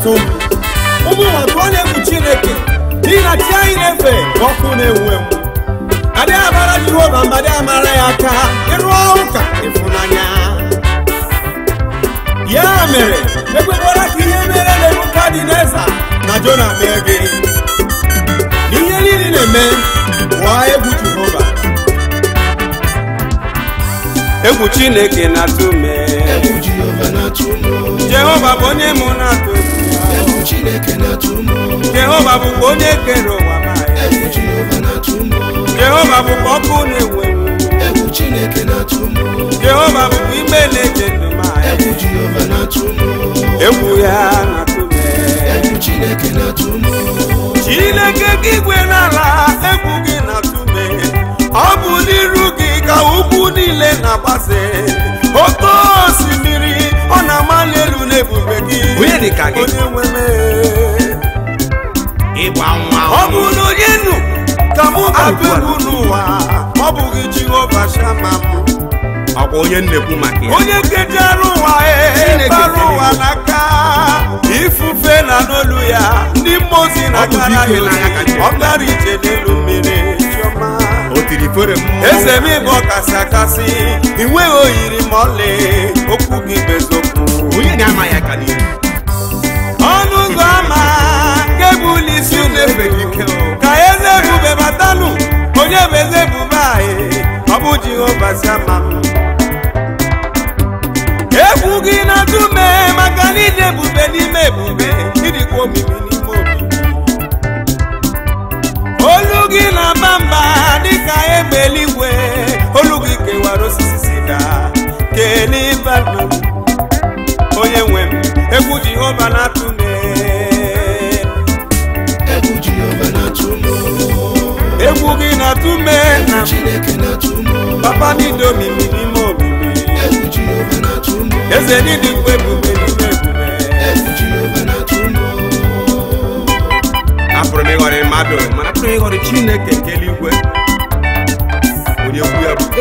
na-atụ m ụmụ ụwa tụọ na-egwu chineke n'ihi na chi anyị na-efe bụ ọkụ na-enwu enwu adịghị amara jehova mba adịghị amara ya aka ịrụọ ụka ịfụnanya ya mere ekwekwara ka ihe mere nebukadneza na jona mee gị ihe niile na-eme pụọ egwu jehova egwu chineke na-atụ me egwu jehova na-atụ m jehova bụ onye mụ na-atụ egwu chineke na-atụ m jehova bụkwa onye kere ụwa ma ya. egwu jehova na-atụ m jehova bụkwa ọkụ na-enwu enwu egwu chineke na-atụ m jehova bụkwa ime na-eche ndụ ma ya. egwu jehova na-atụ m egwu ya na-atụ me egwu chineke na-atụ m chineke gị igwe n'ala egwu gị na-atụ me ọ bụ n'iru gị ka ugwu niile na-agbase oke osimiri ọ na-amali elu n'ebube gị Onye dị ka gị? onye nwe m ịgba nwa ọ bụ na onye nụ ka mụ ga-abụ egwu n'ụwa ọ bụghị jehova shama m ọkwa onye nnekwu maka ya onye kejere ụwa Chineke bara kere ụwa n'aka ifufe na n'olu ya ndị mmụọ ozi na-agara ya dike n'agha ka ozi Chineke. ọ gara ije n'elu mmiri chiọma o tiri fere mmụọ eze m ịbụ ọkasị akasị ị nweghị oyiri ma ọlị okwu gị bezokwu onye na-ama ya ka n'ihu ọnụ ụzọ ama nke bụ ụlọ isi na-efe dike ka eze ebube batanụ onye bụ eze ebube anyị ọ bụ jehova si ama m egwu gị na-atụ mee maka na ije ebube n'ime ebube ịdịkwa omimi n'ime omimi olu gị na-aba mba dịka egbe eluigwe olu gị kewara osisi sida kelibalụ onye nwe m egwu jehova na-atụ mee egwu jehova na-atụ m egwu gị na-atụ mee na chineke na-atụ m papa niile omimi n'ime omimi egwu jehova na-atụ m eze niile mgbe ebube n'ime ebube egwu jehova na-atụ m apụrụ m ịghọrị mmadụ mana apụrụ m ịghọrị chineke nke eluigwe onye kwu ya bụ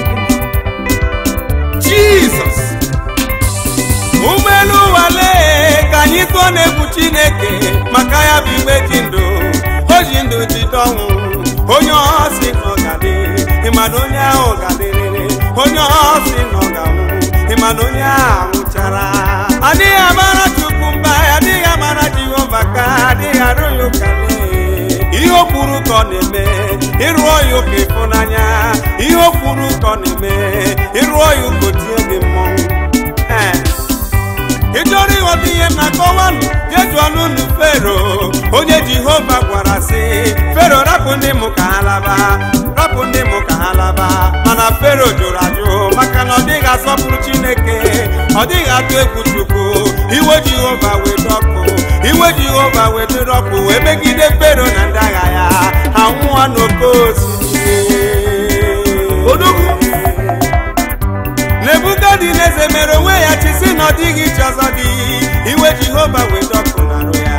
jizọs ụgbọelu wale ka anyị tụọ n'egwu chineke maka ya bụ igbe ji ndụ o ji ndụ jide ọnwụ onye ọsị na ọ ga-adị ịmana onye ahụ ga-adịrịrị onye ọsị na ọ ga-anwụ ịmana onye ahụ nwụchara adịghị amara chukwu mba adịghị amara jehova ka adịghị arụ ya ụkale ihe o kwuru ka ọ na-eme ịrụọ ya ụka ịfụnanya ihe o kwuru ka ọ na-eme ịrụọ ya ụka otie gị mmọnwụ Ee. ị chọrọ ịghọta ihe m na-akọwanụ jejuo n'ụlọ fero onye jehova gwara sị fero rapụ ndị mụ ka ha laba rapụ ndị mụ ka ha laba mana fero jụrụ ajụ maka na ọ dịghị asọpụrụ chineke ọ dịghị atụ egwu chukwu iwe jehova wee dọkụ iwe jehova wee dịrị ọkụ wee megide fero na ndị agha ya ha nwụọ n'oke osimiri odogwu nebukadneze mere onwe ya chisi na ọ dịghị iche ọzọ dị iwe jehova wee dọkụ narụ ya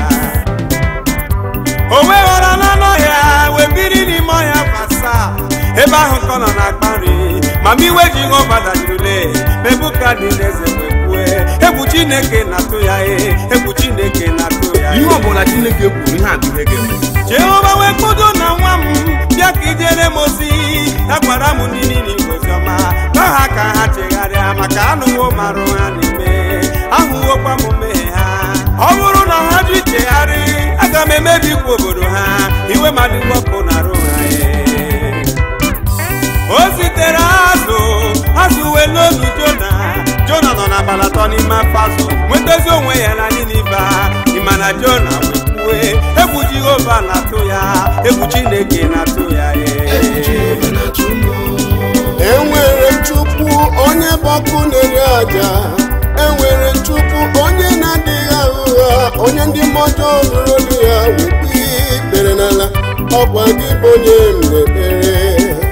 o wee ghọrọ n'ọnụ ọhịa wee biri n'ime ọhịa gbasa ebe ahụ ka ọ nọ na-akpa nri ma ma iwe jehova dajirule nebukadneze wee kwue egwu chineke na-atụ ya e egwu chineke na-atụ ya ihe ọbụla chineke kwuru ihe a bụ ihe ga-eme jehova wee kpodo na nwa m bịa ka ijere m ozi ya gwara m ndị niile oziọma gwa ha ka ha chegharịa maka anụwo marụ ha na-eme ahụwokwa m mmehie ha ọ bụrụ na ha jụ ichegharị aga m emebikwa obodo ha iwe mmadụ wepụ na arụ ha ee. o zitere azụ azụ wee n'olu jona jona nọ n'abalị atọ n'ime afọ azụ nwetazi onwe ya na niniva ịma na jona wee kwue egwu jehova na-atụ ya egwu chineke na-atụ ya egwu ee. jehova na-atụ m enwere chukwu onye bụ ọkụ na-eri aja enwere chukwu onye na-adịghị aghụghọ onye ndị mmụọ nụrụ olu ya wekpe ikpere n'ala ọkwa gị bụ onye m na-ekpere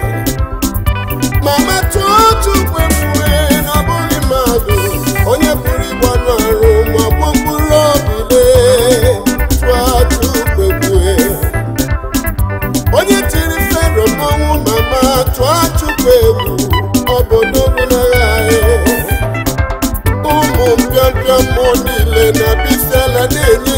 mama tụọ chukwu ekwue na ọ bụghị mmadụ onye pụrụ ịgba anụ arụ ma gbuo mkpụrụ obi lee tụọ chukwu ekwue onye tiri fero mmanwụ mama tụọ chukwu egwu obodo bụnagha ụmụ mpịampịa mmụọ niile na bisala na-enye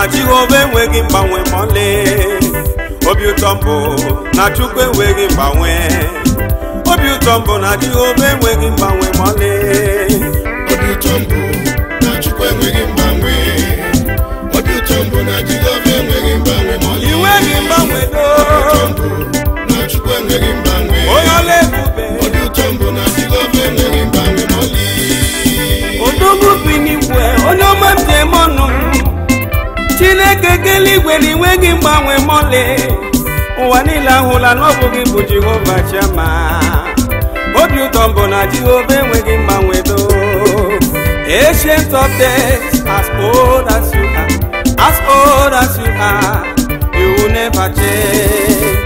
na jehova enweghị mgbanwe ma ọlị obi ụtọ mbụ na chukwu enweghị mgbanwe obi ụtọ mbụ na jehova enweghị mgbanwe ma ọlị obi ụtọ mbụ na chukwu enweghị mgbanwe obi ụtọ mbụ na jehova enweghị mgbanwe ma ọlị inweghị mgbanwe do ụtọ mbụ na chukwu enweghị mgbanwe onye ọla ebube obi ụtọ mbụ na jehova enweghị mgbanwe ma ọlị odogwu bi n'igwe onye ọma m ji eme ọnụ chineke kele igwe na inweghị mgbanwe mọlị ụwa niile ahụla na ọ bụghị bụ jehova chama obi ụtọ mbụ na jehova enweghị mgbanwe do ancient of days as old as you are as old as you are you will never change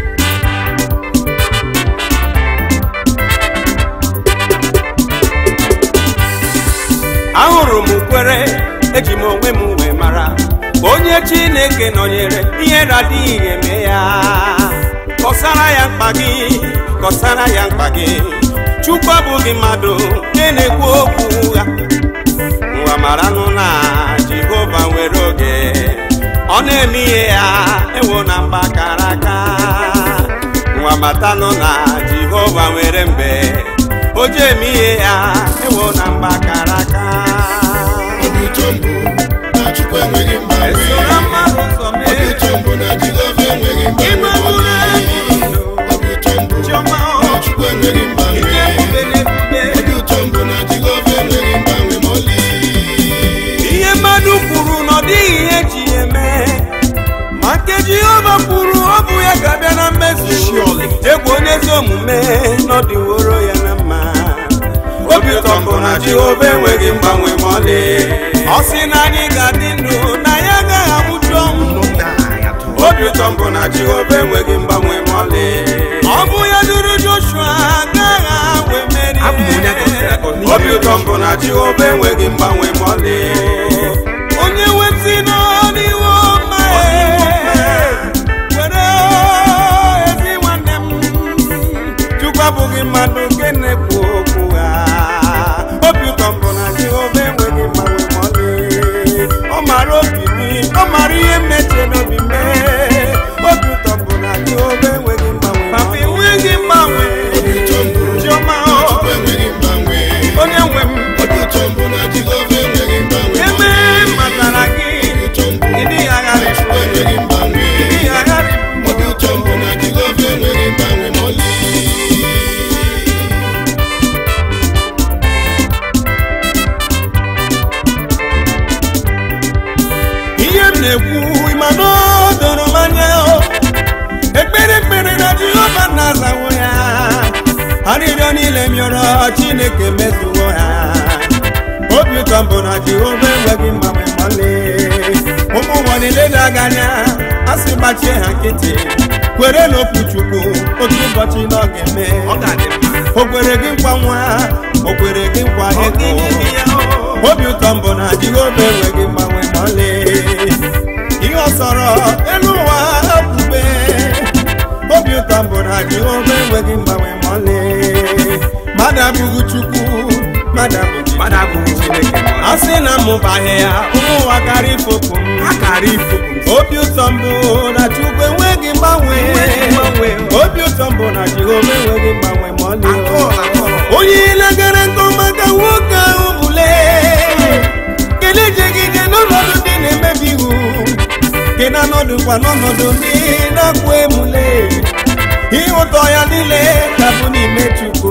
ahụrụ m kwere eji m onwe m wee mara onye chineke nọnyere ihe radịghị eme ya kọsara ya mkpa gị kọsara ya mkpa gị chukwu abụghị mmadụ nke na-ekwu okwu ụgha nwa maranụ na jehova nwere oge ọ na-eme ihe ya ewo na mba kara aka nwa matanụ na jehova nwere mgbe o ji eme ihe ya ewo na mba kara aka obi ụtọ mbụ na chukwu enweghị mgbanwe esora mmadụ ụzọ obi mee ụtọ mbụ na jehova enweghị mgbanwe ịma ma bụrụ ọlị ndụ obi ụtọ mbụ chiọma na chukwu enweghị mgbanwe ihe ebube na-ebube obi ụtọ mbụ na jehova enweghị mgbanwe ma ọlị ihe mmadụ kwuru na ọ dịghị ihe ji ya eme ma nke jehova kwuru ọ bụ ya ga-abịa na mmezu egwu onye ezi omume n'ọdịworo ya na mma obi ụtọ mbụ na jehova enweghị mgbanwe ma ọlị ọ sị na anyị ga-adị ndụ na ya agaghị abụju ọnwụ obi ụtọ mbụ na jehova enweghị mgbanwe ma ọlị ọ bụ ya duru joshua agaghị wee meri Abụ m onye agọziri agọzi. obi ụtọ mbụ na jehova enweghị mgbanwe ma ọlị onye wetị n'ọn'iwe ọma were ezi nwanne m chukwu abụghị mmadụ nke na-ekwu okwu ha obi ụtọ mbụ na jehova enweghị mgbanwe ma ọlị ọ mara obi gị ọ mara ihe m na-eche n'obi mee obi ụtọ mbụ na jehova enweghị mgbanwe papa enweghị mgbanwe obi ụtọ mbụ chiọma na chukwu enweghị mgbanwe onye nwe m obi ụtọ mbụ na jehova enweghị mgbanwe ma ebe ọlị matara gị obi ụtọ mbụ ịdị agharị chukwu enweghị mgbanwe ịdị agharị obi ụtọ mbụ na jehova enweghị mgbanwe ma ọlị ihe m na-ekwu ịma na o doro m anya o. ekpere ekpere na jehova na-azawo ya arịrịọ niile mịọrọ chineke mezuwo ya obi ụtọ mbụ na jehova enweghị mgbanwe mmalị ụmụ ụwa niile na-aga anya a sị gbachie ha nkịtị kwere n'okwu chukwu otu ụbọchị na ọ ga-eme ọ ga-adị mma o kwere gị nkwa nwa o kwere gị nkwa ego obi ụtọ mbụ na jehova enweghị mgbanwe ma ọlị ihe ọ sọrọ elu ụwa ekpube obi ụtọ mbụ na jehova enweghị mgbanwe ma ọlị mmadụ abụghị chukwu mmadụ abụghị mmadụ abụghị chineke ma a sị na mụbaghị ya ụmụ ụwa karịa ifopụ m a kara ifopụ m obi ụtọ mbụ na chukwu enweghị mgbanwe mgbanwe. obi ụtọ mbụ na jehova enweghị mgbanwe ma ọlị Atọ, atọ. onye legara nke ọma ka nwoke ahụ bụle kelee jegide n'ọnọdụ ndị na-emebi iwu ke na anọdụkwa n'ọnọdụ ndị na-akpụ emule ihe ụtọ ya niile ka bụ n'ime chukwu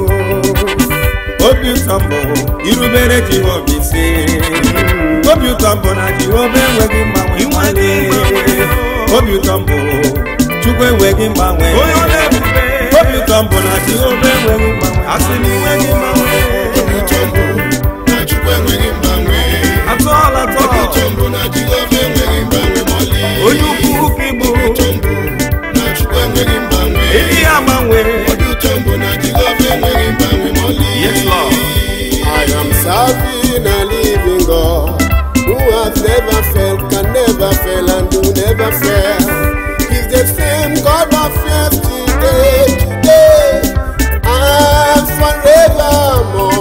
obi ụtọ mbụ irubere jehova isi obi ụtọ mbụ na jehova enweghị mgbanwe mgbanwe obi ụtọ mbụ chukwu enweghị mgbanwe obi ụtọ mbụ na jehova enweghị mgbanwe asị na enweghị mgbanwe obi ụtọ mbụ na chukwu enweghị mgbanwe atọọla obi atọ ụtọ mbụ na jehova enweghị mgbanwe ma ọlị onye ukwu ka ịbụ ụtọ mbụ na chukwu enweghị mgbanwe ịdị ya gbanwe obi ụtọ mbụ na jehova enweghị mgbanwe ma ọlị yes lord I am serving a living God who has never failed, can never fail, and will never fail. He's the same God of yesterday, today, and forevermore.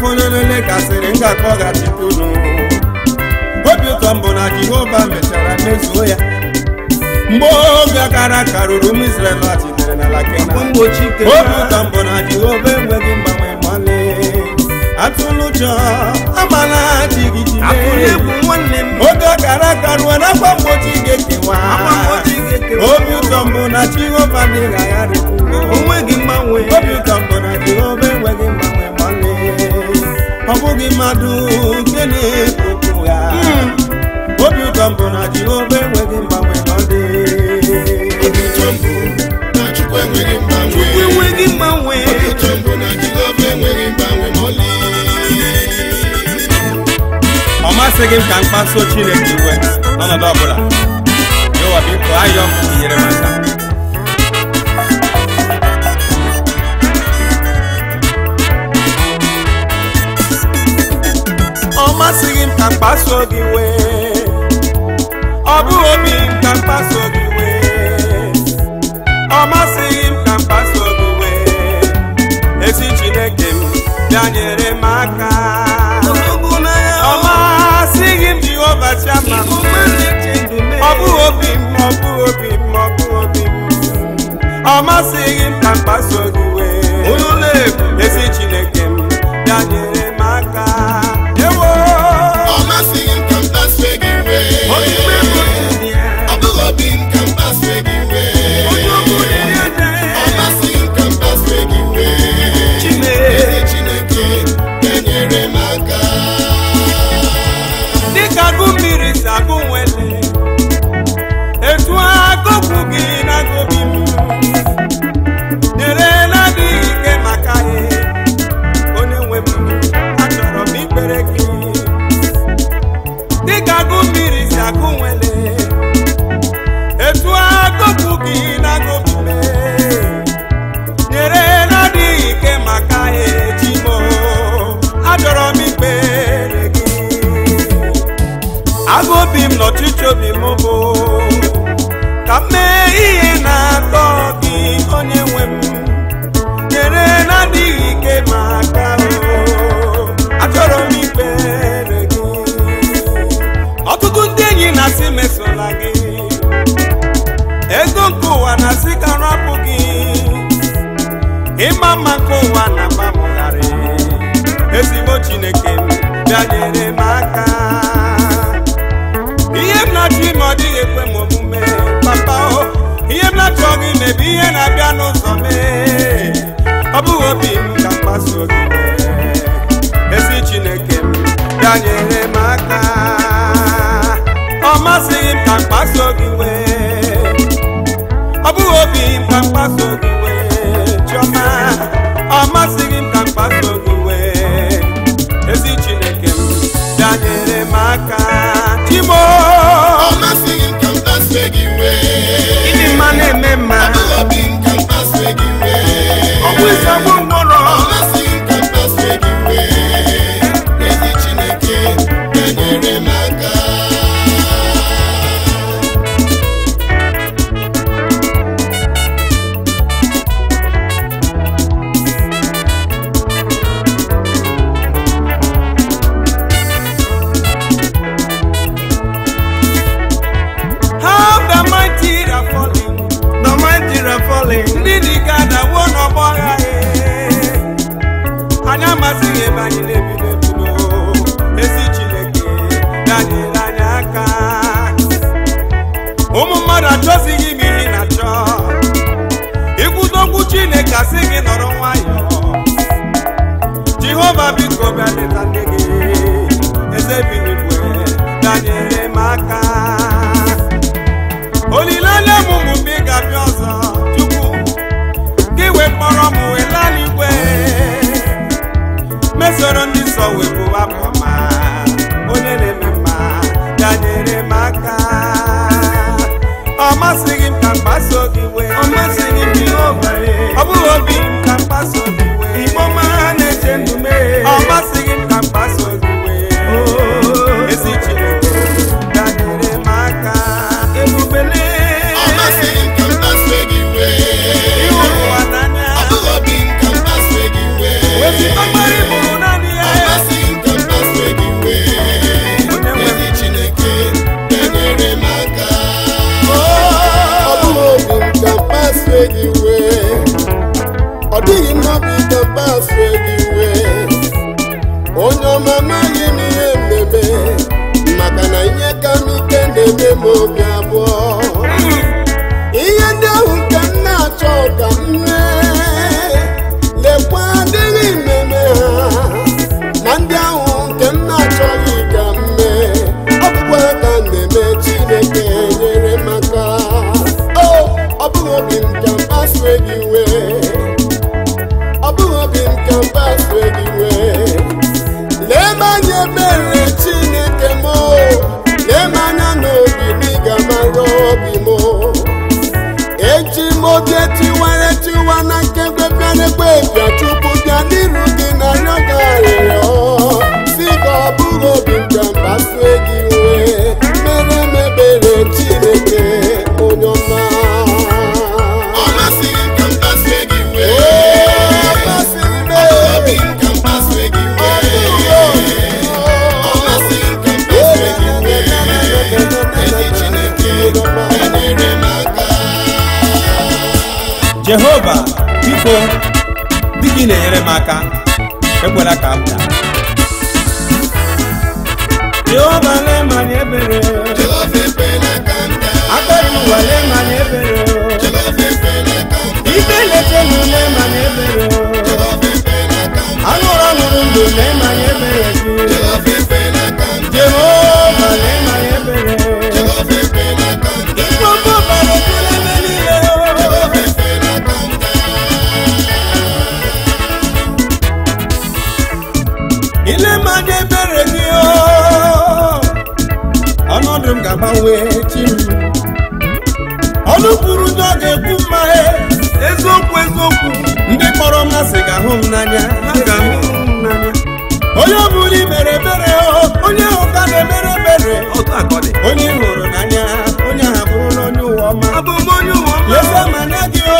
onye niile gasịrị ngakọghachite unu obi ụtọ mbụ na jehova mechara mezuo ya mgbe oge gara aka ruru ụmụ Izrel lọghachitere n'ala Kenan mgbochi ike obi ụtọ mbụ na jehova enweghị mgbanwe mọlị atụlụ ụjọ amala jigijide atụrụ egwu nwanne m oge gara aga ruo n'afọ mgbochi ga-ekewa Afọ mgbochi ga-ekewa. obi ụtọ mbụ na jehova dịghị agharịpụ onweghị mgbanwe obi ụtọ mbụ na jehova enweghị mgbanwe mọlị ọ bụghị mmadụ nke na-ekpokwu ya obi ụtọ mbụ na jehova enweghị mgbanwe mọlị Obi ụtọ mbụ na Chukwu enweghị mgbanwe. enweghị mgbanwe Obi ụtọ mbụ na Jehova enweghị mgbanwe ma ọlị. ọ masịghị m ka m kpasuo chineke iwe n'ọnọdụ ọbụla yewa biko ayọ inyere m aka ọ masịghị m ka m kpasuo gị iwe ọ bụghị obi m ka m kpasuo gị iwe ọ masịghị m ka m kpasuo gị iwe ezi chineke m bịa nyere m aka ogologo n'anya ọ masịghị m jehova chiama m ọma na-eche ndụ mee ọ bụghị obi m ọ bụghị obi m ọ bụghị obi m ọ masịghị m ka m kpaso gị wee onye ụlọ ebu ezi chineke m bịa nyere m aka ewo Ọ masịghị m ka m kpasuo gị iwe. onye mmegbu dị ya Ọ bụghị obi m ka m kpasuo gị iwe. onye ọbụla dị ya Ọ masịghị m ka m kpasuo gị iwe. Chineke. Ezi Chineke ga-enyere m aka. dịka agụ mmiri si agụ nwele etu agụkwu gị na-agụbi m nyere na-adịghị ike maka ya onye nwe m achọrọ m ikpere gị dịka agụ mmiri si agụ nwele etu agụkwu gị na-agụbi m nyere na-adịghị ike maka ya ejimo achọrọ m ikpere gị agụ obi m n'ọchịchị obi m bụ ka m mee ihe na-atọ gị onye nwe m nyere na-adịghị ike ma aka o achọrọ m ikpere gị ọtụtụ ndị enyi na-asị mesola gị ego nke ụwa na-asị ka rapụ gị ịma mma nke ụwa na-agbamụgharị ezigbo chineke m bịa nyere m aka ihe m na-achọ ime ọ dịghị ekwe m omume papa o ihe m na-achọ gị mebi ihe na-abịa n'ụzọ mee ọ bụghị obi m ka mkpaso gị mee. ezi chineke m bịa nyere m aka ọ masịghị m ka mkpaso gị wee ọ bụghị obi m ka mkpaso gị wee chiọma ọ masịghị m ka mkpaso gị wee ezi chineke m bịa nyere m aka chimo Ọ masịghị m ka m kpasuo gị iwe. ịdị mma na-eme mma Ọ bụghị obi m ka m kpasuo gị iwe. ọ bụ ịzọgbu mkpọrọ Ọ masịghị m ka m kpasuo gị iwe. Ezi Chineke ga-enyere m aka. gị iwe ọ dịghị mmabi ka mkpasu gị iwe onye ọma amaghị m ihe mmemme maka na ihe ka m ike na-eme m obi abụọ ihe ndị ahụ nke m na-achọ ka m mee lekwa adịghị mmemme ha na ndị ahụ nke m na-achọghị ka m mee ọ bụkwa ka m na-eme chineke nyere m aka o ọ bụghị obi m ka m kpasue gị iwe ọ bụghị obi m ka m kpasue gị iwe lee m anya ebere chineke m lee m anya n'obi m ị ga-amara obi m eji m oge tiwara tiwa na nkekwe bịarekwe bịa chukwu bịa n'iru gị na rịọga arịrịọ si ka ọ bụghị obi m ka mkpasue gị iwe mere m ebere chineke onye ọma Ọ masịrị m ka m kpasue gị iwe. Ee, masịrị m, ee. Obi m ka m kpasue gị iwe. Ọ masịrị m ka m kpasue gị iwe. Ezi Chineke, enyere m aka. jehova biko dị gị na-enyere m aka ekwela ka m daa jehova lee m anya ebere Jehova ekwela ka m daa. akọghị m ụwa lee m anya ebere Jehova ekwela ka m daa. ikpe letenu lee m anya ebere Jehova ekwela ka m daa. aṅụrụ ọṅụrụ ndụ lee m anya ebere gị Jehova ekwela ka m daa. jehova lee m anya ebere Jehova ekwela ka m daa. ikpọkọ bara ekele ebe niile Jehova ekwela ka m daa. ile m anya ebere gị o ọnọdụ m ga-agbanwe chi m ọnụ kwuru ndị ọ ga-ekwu mma e eziokwu eziokwu ndị kpọrọ mmasị ga-ahụ m n'anya ha ga-ahụ m n'anya onye ọ bụla imere ebere o onye ahụ ka na-emere ebere onye ị hụrụ n'anya onye ahụ abụrụla onye ụwa ọma abụ m onye ụwa ọma lesa m anya gị o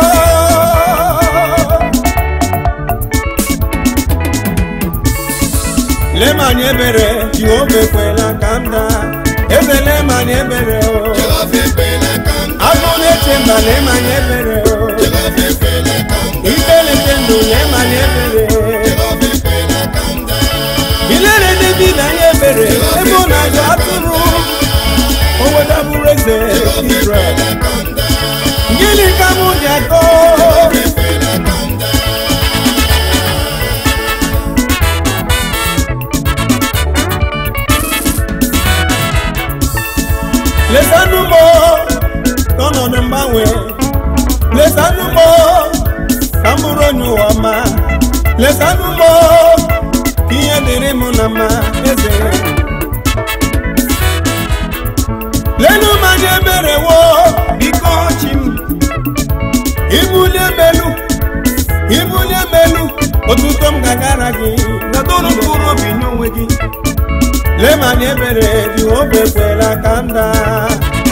lee m anya ebere jehova ekwela ka m daa eze lee m anya ebere o Jehova ekwela ka m daa. agụ na-eche mba lee m anya ebere o Jehova ekwela ka m daa. ikpe na-eche ndụ lee m anya ebere Jehova ekwela ka m daa. ilere david anya ebere ebe ọ na-azụ atụrụ o wetabụrụ eze israel Ekwela ka m daa. gịnị ka mụ ji akọ Ekwela ka m daa. lesanụ m n'ọnọdụ mgbanwe lesanụ m ka m bụrụ onye ụwa ọma lesanụ m ka ihe dịrị m na mma eze lenu m anya ebere wo biko chi m ibulie melu ibulie melu otuto m ga-agara gị nadọrọ mkpụrụ obi n'onwe gị lee ma na ebere jehova ekwela ka m daa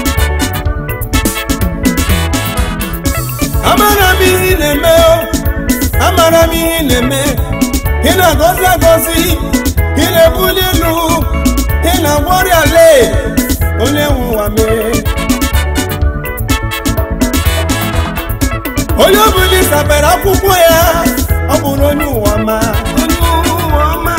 amara m ihe ị na-eme o amara m ihe ị na-eme ị na-agọzi agọzi ị na-ebuli elu ị na-agwọ ọrịa lee onye nwe ụwa mee onye ọbụla ịsabere akwụkwọ ya ọ bụrụ onye ụwa ma onye ụwa ma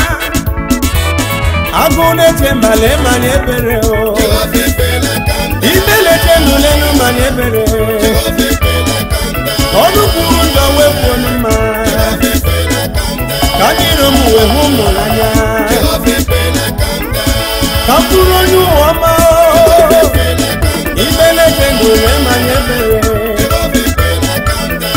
agụ na-eche mbala ịmanya ebere o Jehova ekwela ka m daa. ime na-eche ndụ lelu manya ebere Jehova ekwela ka m daa. ọnụ kwuru ndọ wepụ onye mma Jehova ekwela ka m daa. ka ndị iro m wee hụ m n'anya Jehova ekwela ka m daa. ka m bụrụ onye ụwa ọma Jehova ekwela ka m daa. ime na-eche ndụ lee manya ebere Jehova ekwela ka m daa.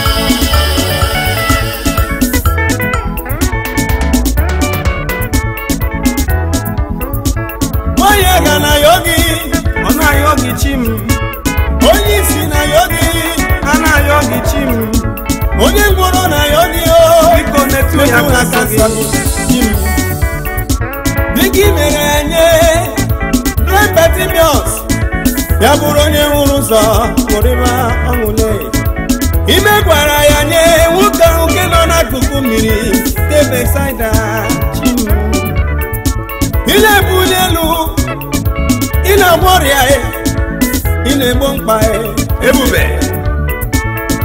onye ga na yogi ọ na-ayọ gị chi m onye isi na yogi a na-ayọ gị chi m onye ngwọrọ na yogi o biko metụ ya aka nsọ gị chi m dịka i mere ya nye Bartimaeus ya bụrụ onye hụrụ ụzọ pụrịba ọṅụle ime gwara ya nye nwoke ahụ nke nọ n'akụkụ mmiri nke Besaida chi m ị na-ebuli elu ị na-agwọ ọrịa ị na-egbo mkpa ebube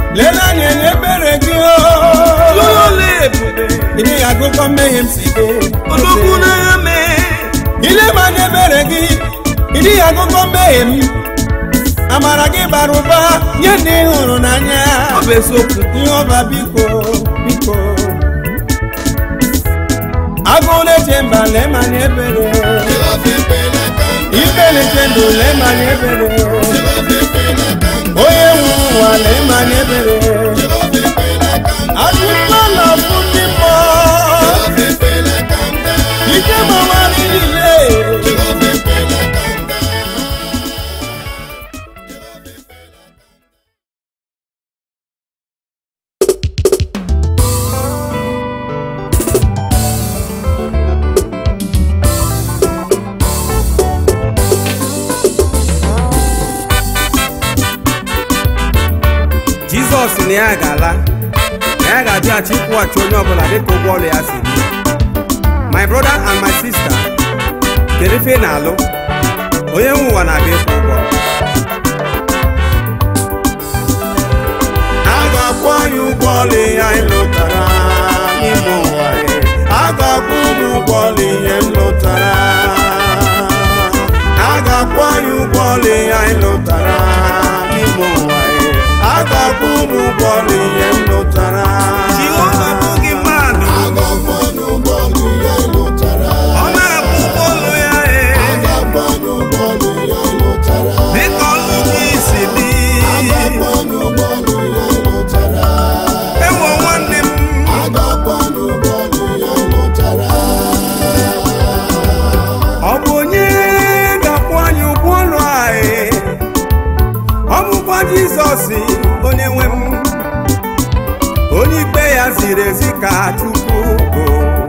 lee anya na ebere gị o lụlụla ebube ị dịghị agụkọ mmehie m si gị odogwu n'agha mee ile ma anya ebere gị ị dịghị agụkọ mmehie m amara gị bara ụba nye ndị ị hụrụ n'anya ọ bụ eziokwu ihe ọba biko biko agụ na-eche mba lee ma anya ebere ife na-eche ndụ lee ma anya ebere onye nwe ụwa lee ma anya ebere ajụjụ na ọbụ ndị mmụọ ike mawara niile jizọs na ya ga-ala na ya ga-abịaghachi ịkwụghachi onye ọbụla dịka ụgwọ ọrụ ya si dị my brother and my sister kedu ife ị na-alụ onye nwe ụwa na-abịa ịkwụ ụgwọ a ga-akwụ anyị ụgwọ ọla ihe anyị lụtara n'ime ụwa anyị. a ga-akwụ ụmụ ụgwọ ọla ihe m lụtara a ga-akwụ anyị ụgwọ ọla ihe anyị lụtara n'ime ụwa anyị. a ga-akwụ ụmụ ụgwọ ọla ihe m lụtara jehova bụghị mmadụ ọ na-akwụ ụgwọ ọlụ ya ee dịka ọlụ gị si dị ewo nwanne m ọ bụ onye ga-akwụ anyị ụgwọ ọlụ anyị ọ bụkwa jizọs onye nwe m onye ikpe ya ziri ezi ka chukwu bụ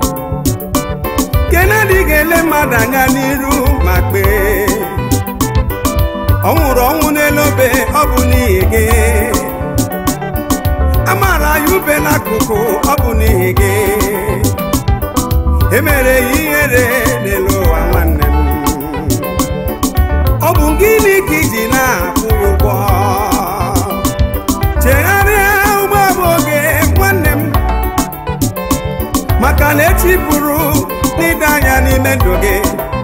kenedi ga-ele mmadụ anya n'iru ma kpee ọ nwụrụ ọnwụ n'elu obe ọ bụ n'ihi gị a mara ya ube n'akụkụ ọ bụ n'ihi gị emere ya ihere n'elu ụwa nwanne m ọ bụ gịnị ka iji na-akwụ ya ụgwọ chegharịa ụgbọ bụ oge nwanne m maka na echi bụrụ n'ide anya n'ime ndụ gị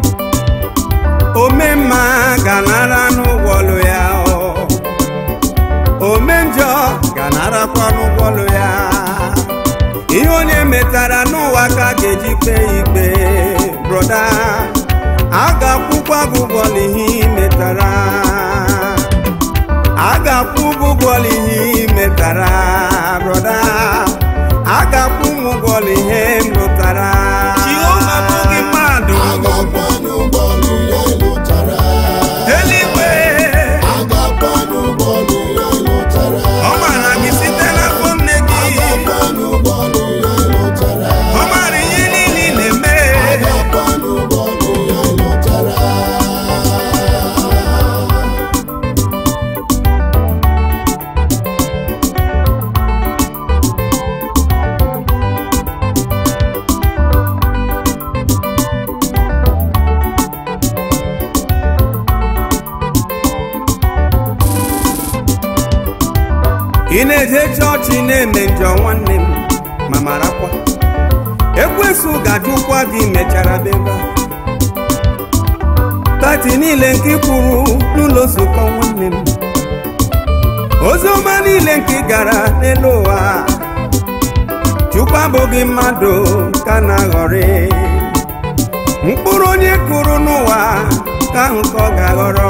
ome mma ga-anara n'ụgwọ ọlụ ya o. ome njọ ga-anarakwa n'ụgwọ ọlụ ya ihe onye metara n'ụwa ka a ga-eji kpee ya ikpe broda a ga-akwụkwa gị ụgwọ n'ihe ị metara a ga-akwụ gị ụgwọ n'ihe ị metara broda a ga-akwụ m ụgwọ n'ihe m lụtara jehova bụghị mmadụ eluigwe ọ mara gị site n'afọ nne gị ọ mara ihe niile ị na-eme ị na-eje chọọchị na-eme njọ nwanne m ma marakwa ekwesu ga-ajụkwa gị mechara beba tati niile nke ị kwuru n'ụlọ nzukọ nwanne m oziọma niile nke ị gara n'elu ụwa chukwu abụghị mmadụ ka na-aghọrị mkpụrụ onye kụrụ n'ụwa ka ahụ ka ọ ga-aghọrọ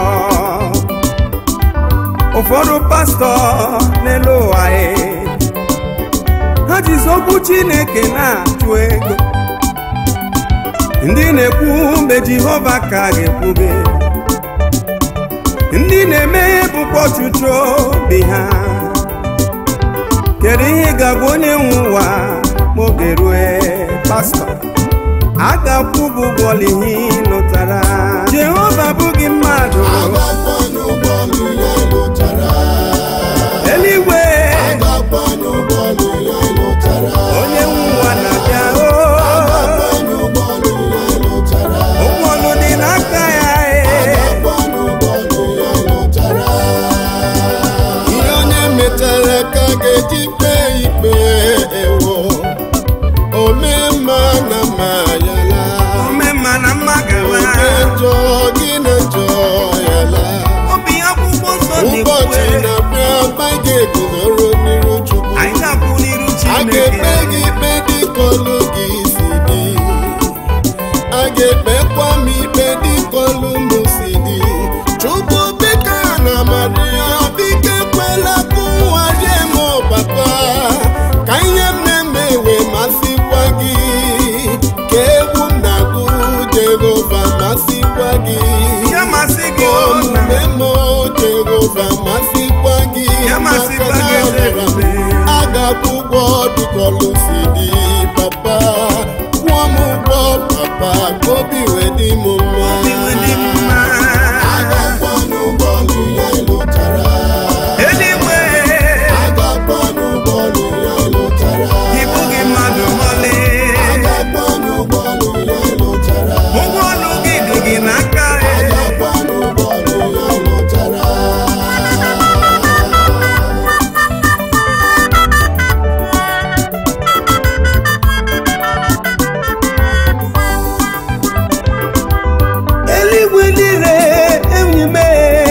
ụfọdụ pastọ n'elu ụwa e ha jizi okwu chineke na-achụ ego ndị na-ekwu mgbe jehova ka ga-ekwube ndị na-eme bụkwa ọchụchụ obi ha kedu ihe ga-agwa onye nwe ụwa ma oge rue pastọ a ga-akwụ gị ụgwọ ihe ị lụtara jehova bụghị mmadụ eluigwe onye nwe ụwa na-abịa o ụgwọ ọlụ dị n'aka ya e ihe onye metara ka a ga-eguzoro n'iru chukwu anyị ga-akwụ n'iru a ga-ekpe chineke gị ikpe dịka olu gị si dị a ga-ekpekwa m ikpe dịka olu m si dị chukwu bika na maria biko ekwela ka ụwa rie m papa ka ihe m na-eme wee masịkwa gị ka egwu m na-agụ jehova masịkwa gị ya masị gị ka o nna omume m jehova masịkwa gị Ya masịkwa maka gị, na ọ eze dịrị m ebube. a ga-akwụ ụgwọ dịkọlụ si dị papa kwụọ m ụgwọ papa ka obi wee dị m mma iwe dị mma a ga-akwọ n'ụgbọ ọlụ ya lụtara eluigwe a ga-akwọ n'ụgbọ ọlụ ya lụtara ịbụ gị mmadụ mọlị a ga-akwọ n'ụgbọ ọlụ ya lụtara ụgwọ ọlụ gị dị gị n'aka a ga-akwọ n'ụgbọ ọlụ ya lụtara eluigwe niile enyi m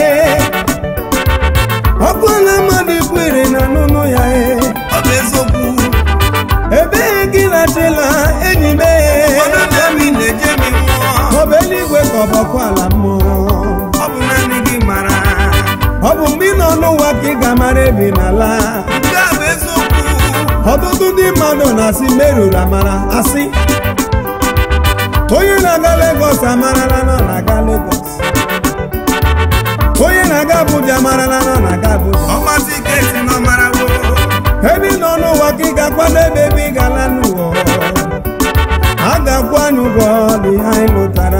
ọkụ na mmadụ kwere na n'ụlọ ya e. ọ bụ eziokwu ebe gị na-achịla enyi m ọ bụ eluigwe ka ọ bụ ọkụ ala mmụọ ọ bụ naanị gị mara ọ bụ mgbe ị nọ n'ụwa ka ị ga-amara ebi n'ala nke a bụ eziokwu ọtụtụ ndị mmadụ na-asị meruru amara asị onye na-aga Lagos amarala na ọ na-aga Lagos onye na-aga Abuja amarala na ọ na-aga Abuja ọmasị kesi na ọmarawo ebe ị nọ n'ụwa ka ị ga-akwado ebe ebe ị ga-ala n'ụwa a ga-akwa n'ụgwọ dị anyị lụtara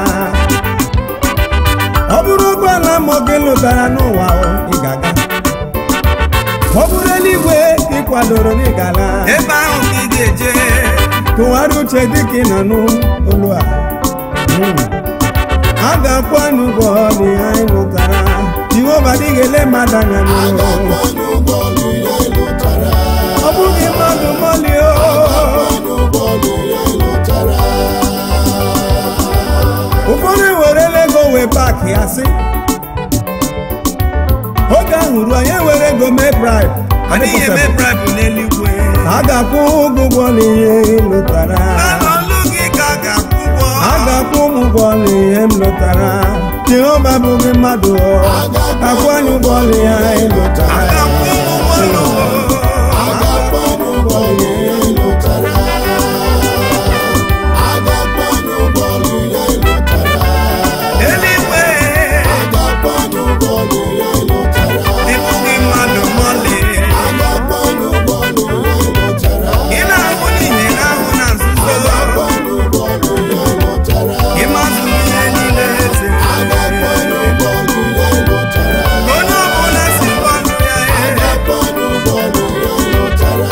ọ bụrụ ụgbọala ma gị lụtara n'ụwa o, ị ga-aga ọ bụrụ eluigwe ka ị kwadoro na ị ga-ala ebe ahụ ka ị ga-eje tụgharị uche dịka ị nọ n'olu a Mm. a ga-akwa n'ụgwọ dị anyị lụtara jehova dịghị ele mmadụ anya a n'ụlọ ga-akwọ n'ụgbọ ọlụ ya lụtara ọ bụghị mmadụ mọlị o n'ụgbọ ọlụ ya lụtara ụfọdụ ewerela ego wee paakị ya sị oge ahụ ruo anyị ewere ego mee bribe adịghị eme bribe n'eluigwe a ga-akwụ ụgwọ n'ihe ị lụtara naanị olu gị ka a ga-akwụ ụgwọ a ga-akwụ m ụgwọ n'ihe m lụtara jehova bụghị mmadụ o. akwụ anyị ụgwọ n'ihe anyị a lụtara ga-akwụ ụgwọ n'ụwa a ga-akwọ n'ụgbọ ọlụ ya lụtara a ga-akwọ n'ụgbọ ọlụ ya lụtara eluigwe a ga-akwọ n'ụgbọ ọlụ ya lụtara ịbụghị mmadụ mọlị a ga-akwọ n'ụgbọ ọlụ ya lụtara ị na-ahụ n'ihe ahụ na nzuzo akwọ n'ụgbọ ọlụ ya lụtara ịmazụ ihe niile eze a ga-akwọ n'ụgbọ ọlụ ya lụtara onye ọbụla si gwanụ ya a ee ga-akwọ n'ụgbọ ọlụ ya lụtara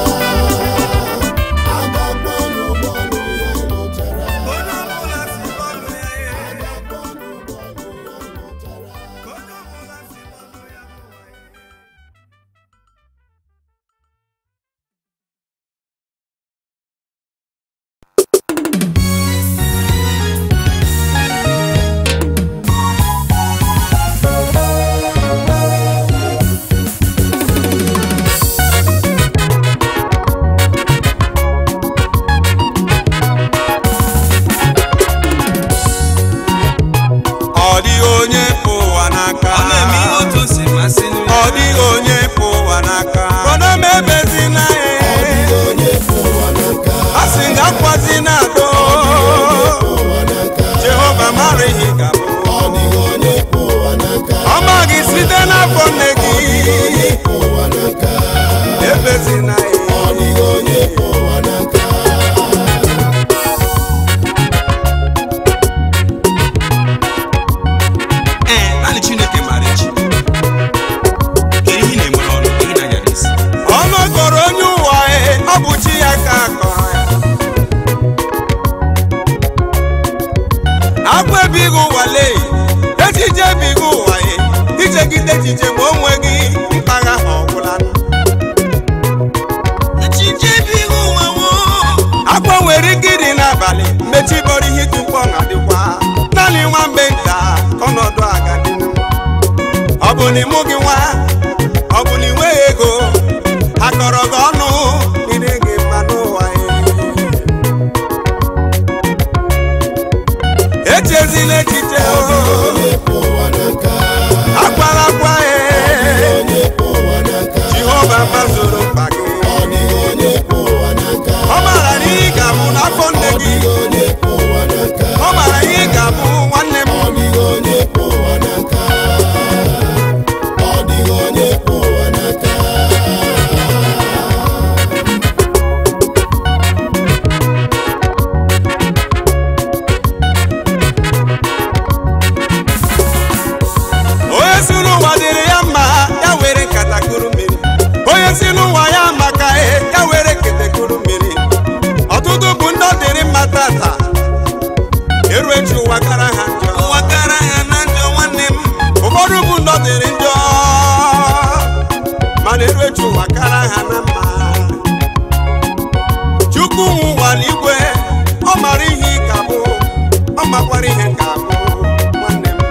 a ga-akwọ n'ụgbọ ọlụ ya lụtara onye ọbụla si gwanụ ya ee a ga-akwọ n'ụgbọ ọlụ ya lụtara onye ọbụla si gwanụ ya ọ dịghị onye pụ ụwa n'aka ọ na-eme ihe otu o si masị nụ ọ dịghị onye pụ ụwa n'aka kpọdọ m ebezi na ọ dịghị onye pụ ụwa n'aka a sị ga akwazi na ado pụ ụwa n'aka jehova mara ihe ga-abụ ọ dịghị onye pụ ụwa n'aka ọma gị site n'afọ nne gị pụ ụwa n'aka ebezi na ọ dịghị onye pụ ụwa n'aka ee naanị chineke maara echi kedu ihe ị na-enwere ọnụ ihe na-anyara isi ọnụ kọrọ onye ụwa e, ọ bụ chi ya ka akọrọ ya agwa ebighị ụwa lee echiche ebighị ụwa e ichegide echiche ma onwe gị mpagha ha ọgwụla echiche ebighị ụwa wo akwa nwere ike ịdị n'abalị mgbe chi bọrọ ihe tupu ọ na-adịkwa naanị nwa mgbe nta ka ọnọdụ agadịnụ ọ bụ na ịmụ gị nwa ọ bụ na inwe n'echiche Ọ dịghị onye kwe ụwa n'aka. akwala akwa Ọ dịghị onye kwe ụwa n'aka. jehova gbazoro mkpa gị Ọ dịghị onye kwe ụwa n'aka. ọ maara na ị ga-abụ n'afọ nne Ọ gị dịghị onye kwe ụwa n'aka. ọ maara na ị ga-abụ nwanne m Ọ dịghị onye kwe ụwa n'aka. Ọ dịghị onye kwe ụwa n'aka. onye si n'ụwa dịrị ya mma ya were nkata kuru mmiri onye si n'ụwa ya maka e ya were kete kuru mmiri ọtụtụ bụ ndị ọ dịrị mma tata eru echi ụwa kara ha njọ ụwa kara ha na njọ nwanne m ụfọdụ bụ ndị ọ dịrị njọ mana eru echi ụwa kara ha na mma chukwu nwe ụwa n'igwe ọ mara ihe ị ga bụ ọ makwara ihe m ga-abụ nwanne m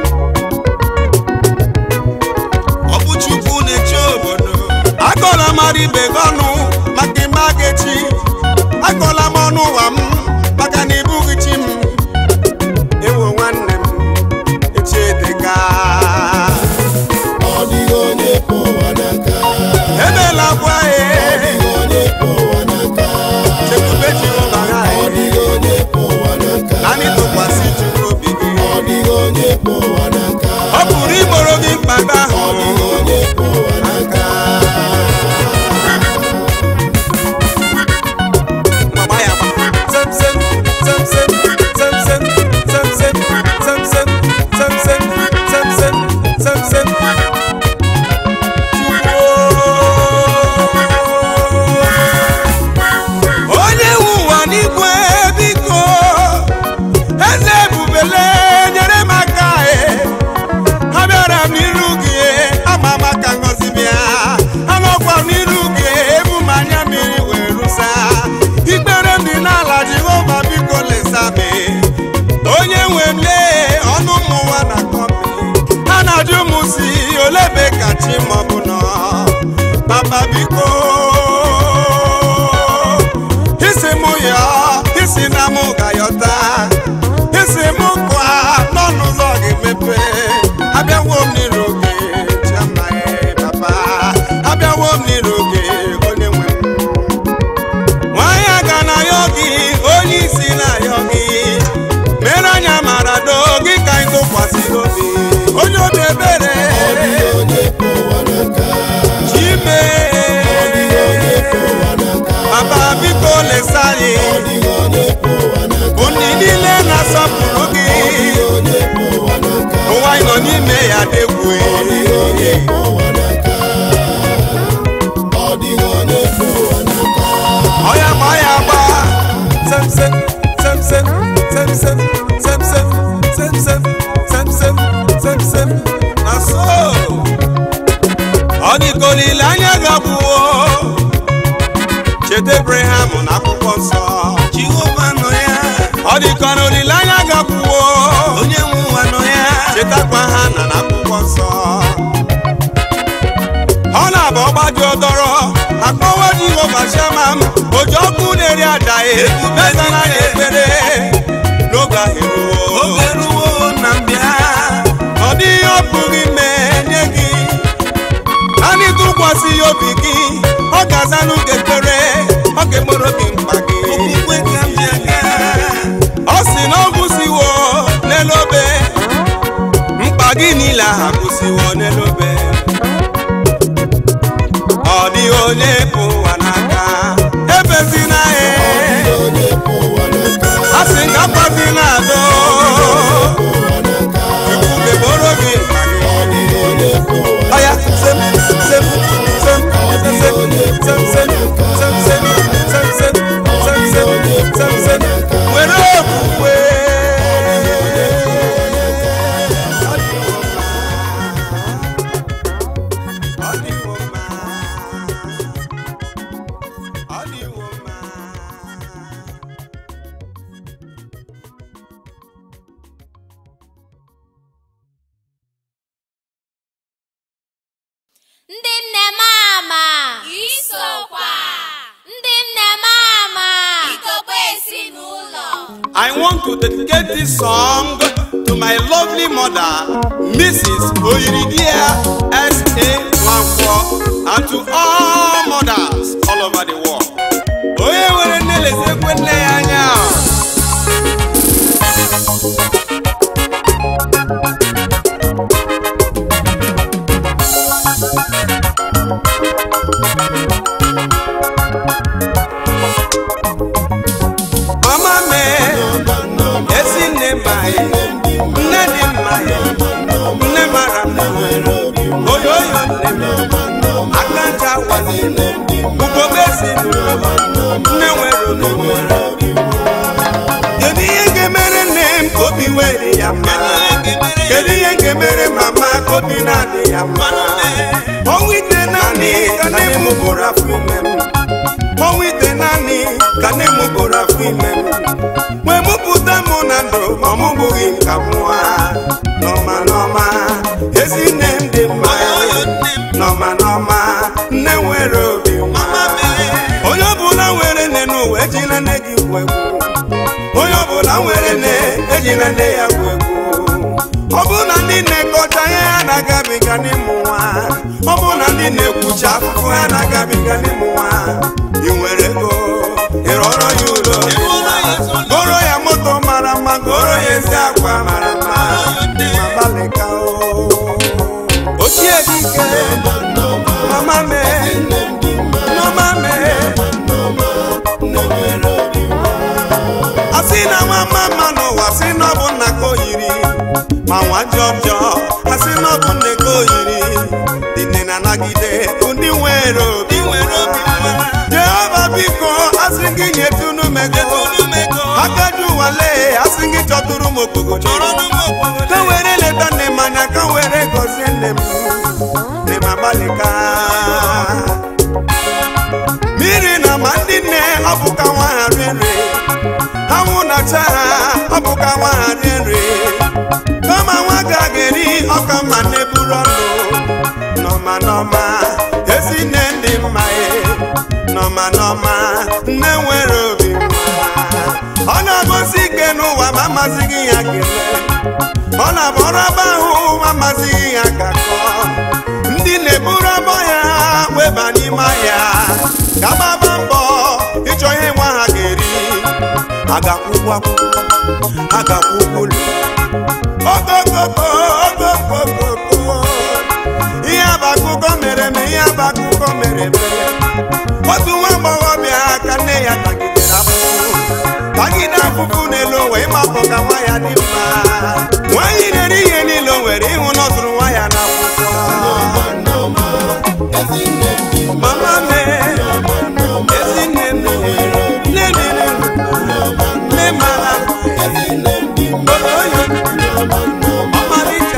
ọ bụ chukwu na-eche obodo akọla mara ibe gị ọnụ maka ime aga echi akọla m ọnụ ụwa m maka na ịbụghị chi m ewo nwanne m echi edega Ọ dịghị onye kwe ụwa n'aka. emela gwa Ọ ya dịghị onye kwe ụwa n'aka. chekwube jehova ha Ọ dịghị onye kwe ụwa n'aka. naanị tụkwasị chukwu obi gị Ọ dịghị onye kwe ụwa n'aka. ọ pụrụ igboro gị mkpa gị Ọ ahụ dịghị onye kwe ụwa n'aka. Mama ya gba. Sem sem, sem sem, sem sem, sem sem, sem sem, sem sem, sem sem, sem sem. Chukwu. Onye nwe ụwa n'igwe biko eze ebubele nyere m aka e abịara m n'iru gị ama m aka ngọzi bịa anọkwa m n'iru gị ebu m anya mmiri wee rụsa ikpere m dị n'ala jehova biko lesa m onye nwe m lee ọnụ m ụwa na kọmpi ha na-ajụ m si olebe ka chi ma ọ bụ nọ papa biko isi mụ ya isi na mụ ga-ayọta isi mụ kwa n'ọnụ ụzọ ga-emepe abịawo m n'iru gị chiama papa abịawo m n'iru gị onye nwe m nwanyị aga na ayọ gị onye isi na-ayọ gị mere anya mara do gị ka anyị tụkwasịrị obi onye obi ebere Ọ dịghị onye kwe ụwa n'aka. chime Ọ dịghị onye kwe ụwa n'aka. papa biko lesa anyị Ọ dịghị onye kwe ụwa n'aka. ndị niile na-asọpụrụ gị Ọ dịghị onye kwe ụwa n'aka. ụwa anyị nọ n'ime ya degwu Ọ dịghị onye kwe ụwa n'aka. Ọ dịghị onye kwe ụwa n'aka. ọya ma ọya gba semsem semsem semsem semsem semsem semsem semsem na so ọ dịka olileanya gabụwo cheta ebraham na akwụkwọ nsọ jehova nọ ya ọ dịka na olileanya gabụwo onye nwe ụwa nọ ya chetakwa ha na n'akwụkwọ nsọ ọ na-abụ ọgbaji ọdọrọ akpọwa jehova shama m oji ọkụ na-eri aja ebubezana ya ekpere n'oge ahịrịwo na mbịa ọ dịghị ọ pụghị ime nye gị naanị tụkwasị ya obi gị ọ ga-azanụ gị ekpere ọ ga-egboro gị mkpa gị ọ sị na ọ gwụsiwo n'elu obe mkpa gị niile aha gwụsiwo n'elu obe ọ dịghị onye bụ ụwa n'aka ebezina Ọ ya dịghị onye kwe ụwa n'aka. a sị nga kwazi na-adọ Kwe ụwa n'aka. chukwu ga-egboro gị mkpa gị Ọ dịghị onye kwe ụwa ọya sem sem sem sem sem sem sem sem sem sem sem sem sem sem were okwukwe Ọ dịwo mma. Ọ dịwo mma. ndị nne m ama isokwa ndị nne m ama ikokwe ezinụlọ I want to dedicate this song to to my lovely mother, Mrs. Oyiridia S.A. Nwankwo, and to all mothers all over the world. Onye nwere nne lesekwe nne ya anya. Mama me, ezi nne maghị, nne dị mmaghị, nne mara mma, oyoyo nne m, aka ncha wali, ugogbe ezinụlọ, nne nwere onwe. Kedu ihe ga-emere nne m ka obi were ya mma? Kedu ihe ga-emere mama ka obi na-adị ya mma? Ọnwụ ite naanị ka nne m bụrụ afọ ime m. ọnwụ ite naanị ka nne m bụrụ afọ ime m wee mụpụta mụ na ndụ ma ọ mụbụghị m ka nwa n'ọma n'ọma ezi nne m dị mma n'ọma n'ọma nne nwere obi nwa onye ọbụla nwere nne n'ụwa ejila nne gị gwu egwu onye ọbụla nwere nne ejila nne ya gwu egwu ọ bụ na ndị na-ekọcha ihe ha na-agabiga n'ịmụ nwa ọ bụ na ndị na-ekwucha afụfụ ha na-agabiga n'ịmụ nwa ị nwere ego ịrọrọ ya ụlọ goro ya moto mara mma goro ya ezi akwa mara mma ma gbalịka o ochie dike mama mee mama mee asị na nwa mama n'ụwa sị na ọ bụ nna ka o yiri ma nwa jọjọ asị na ọ bụ nne ka o yiri dị nne na-anagide ndị nwere obi jehova biko asị gị nyetunu mego akaju wale asị gị chọtụrụ m okpogo ka were leta nne m anya ka were gọzie nne m nne m agbalịka mmiri na ma ndị nne ọ bụ ka nwa ha rie nri anwụ na-acha ha ọ bụ ka nwa ha rie nri kama nwa ga-eri ọka mma nne buru ọnụ nọma nọma ezi nne ndị mma ye nọma nọma nne nwere obi mma ọ na-agosi ike n'ụwa ma amasịghị ya kelee ọ na-abụ ọrụ aba ahụ ma amasịghị ya ka kọọ ndị na-eburu abọ ya weba n'ime ahịa ka gbaba mbọ ịchọ ihe nwa ha ga-eri agakwụkwọ akwụkwọ agakwụkwọ ụlọ okokoko okokoko ihe abakụkọ mere eme ihe abakụkọ mere eme otu nwa agbọghọbịa ka nne ya tagidere afụfụ tagide afụfụ n'elu ụwa ịmapụ ka nwa ya dị mma nwaanyị na-eri ihe niile o nwere ịhụ na ọ zụrụ nwa ya n'akwụkwọ mama me ezinne m nne m nne mara oyoyo ọmarịcha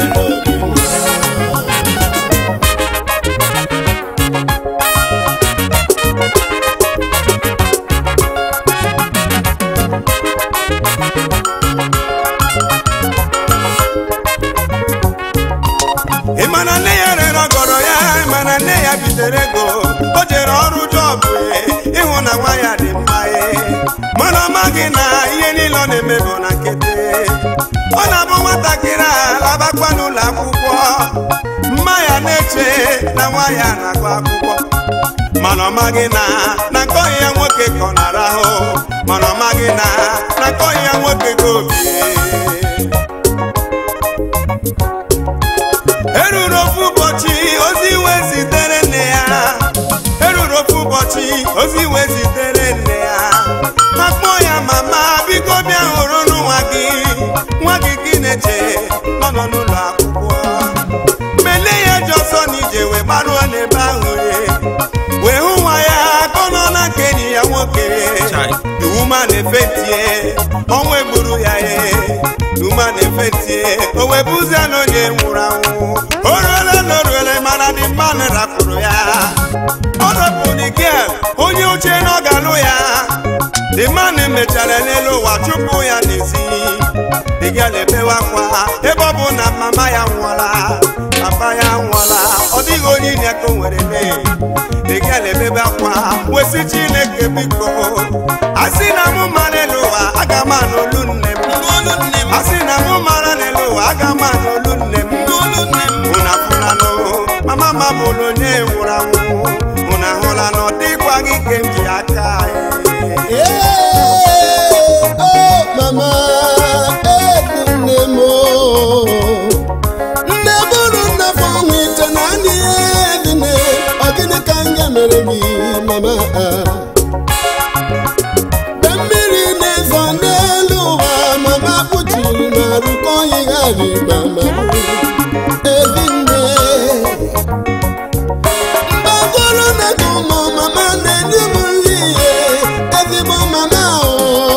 ị ma na nne ya rere ọgọrọ ya ị ma na nne ya bitere ego o jere ọrụ jọbụ ịhụ na nwa ya dị mma ye mana ọ maghị na ihe niile ọ na-eme bụ na nkịtị ọ na-abụ nwatakịrị a labakwa n'ụlọ akwụkwọ mma ya na-eche na nwa ya na-agụ akwụkwọ mana ọ maghị na na nke ọhị ya nwoke ka ọ na-arahụ mana ọ maghị na na nke ọhị ya nwoke ka obie eruru ofu ụbọchị ozi iwe zitere nne ya eruru ofu ụbọchị ozi iwe zitere nne ya ma kpọọ ya mama biko bịa hụrụ nwa gị nwa gị gị na-eche nọ nọ n'ụlọ akwụkwọ mgbe nne ya ji ọsọ na ije wee gbaruo n'ebe ahụ ye wee hụ nwa ya ka ọ nọ na nke enyi ya nwoke iwu ma na-efetie ọnwa egburu ya ye uma na-efetie o wee bụzie na onye nwụrụ anwụ o ruole na o ruole mana dị mmanụ rapụrụ ya ọ rapụrụ gel onye oche na ọ ga-alụ ya dị mmanụ mechara n'elu ụwa chụpụ ya n'ezi dị gel ebewe akwa ebe ọ bụ na mama ya nwụọla papa ya nwụọla ọ dịghị onye inye ka o nwere mee dị gel ebebe akwa wesi chineke biko asị na mụ mara elu ụwa aga m anụ olu nne m asị na mụ mara n'olu nne m n'olu nne m ụna fụlanụ mama ma bụrụ onye nwụrụ anwụ ụna hụla na ọ dịkwa gị ka m ji aka Ee, oh, mama, eku nne m o. Nne bụrụ nne fọnwụ ite na ndị dị nne, ọ gịnị ka m ga-emere gị, mama? Mgbe mmiri na-ezo n'elu ụwa, mama kpuchiri ma rụkọ yigharị mama. Ezi nne. Mgbagoro na gị ụmụ mama na-enye m nri ihe, ezigbo mama o.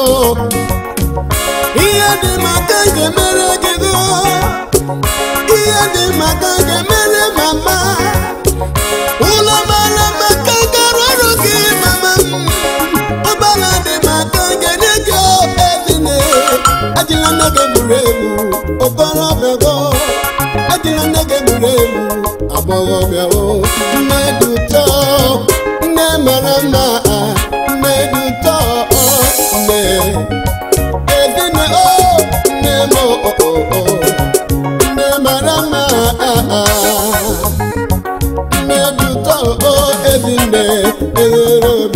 Ihe dị maka ga-emere gị go. Ihe dị maka ga-emere mama. Ụlọ mara maka gara ọrụ gị mama m. Ụgbọala dị maka ga-enye gị ezine. Ajịla nne gị gburu egbu, okorobịa go. Ajịla nne gị gburu egbu, agbọghọbịa o. Nne dị ụtọ, nne mara mma, nne dị ụtọ, nne. Ezine o, nne m o, o, o, o. Nne mara mma, nne dị ụtọ, o, ezinne, eghere obi.